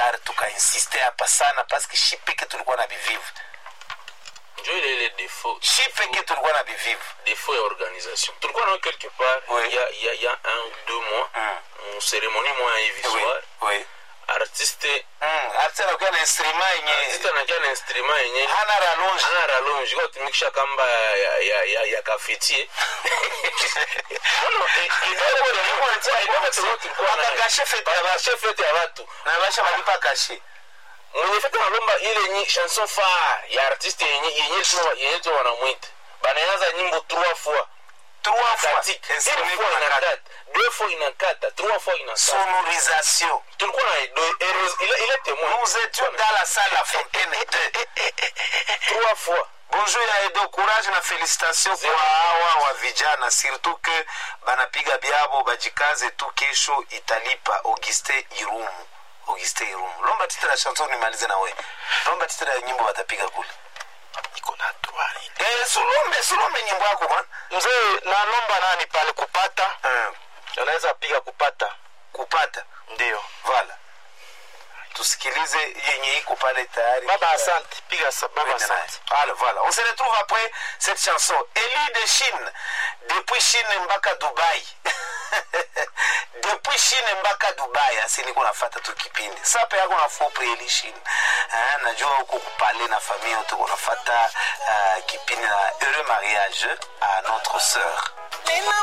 retard tukainsiste hapa sana paske shi peke tulikuwa na bivivu njo ile ile défaut shi peke tulikuwa na bivivu défaut ya organisation tulikuwa nao quelque part Oui. il y a, il y a, il y a un ou deux mois Mm. mu cérémonie moya hivi Oui, soir oui. artiste Mm, artiste anakuwa na instrument yenye artiste anakia na instrument yenye hana rallonge ana rallonge kwa tumikisha kamba ya ya ya, ya kafetie Wakagashe fete ya watu. fete ya watu na basha balipa kashe mwenye fete analomba ile nyi chanson fa ya artiste yenye yenye tu yenye tu wanamwita banaanza nyimbo trois fois trois fois katika une instrument fois kuna kata. inakata deux fois inakata trois fois inakata sonorisation tulikuwa na do- heureuse- ile ile témoin nous étions dans la salle la fontaine 2 trois fois bonjour ya edo courage na félicitation kwa hawa wa vijana surtout que banapiga byabo bajikaze tu kesho italipa auguste irumu auguste irumu lomba titre ya chanson nimalize na we lomba titre ya nyimbo batapiga kule iko na droit eh, sulombe sulombe nyimbo yako man mzee nanomba nani pale kupata eh, anaweza piga kupata kupata ndio vala tusikilize yenye iko pale tayari baba asante piga sa- baba Twende naye. asante Voilà, voilà. On se retrouve après cette chanson. Élie de Chine, depuis Chine mpaka Dubai. depuis Chine mpaka Dubai, asi niko nafata tu kipindi. Sasa yako na fopre Eli Chine. Ah, najua huko kupale na familia yote kunafata uh, kipindi na heureux mariage à notre sœur. Nina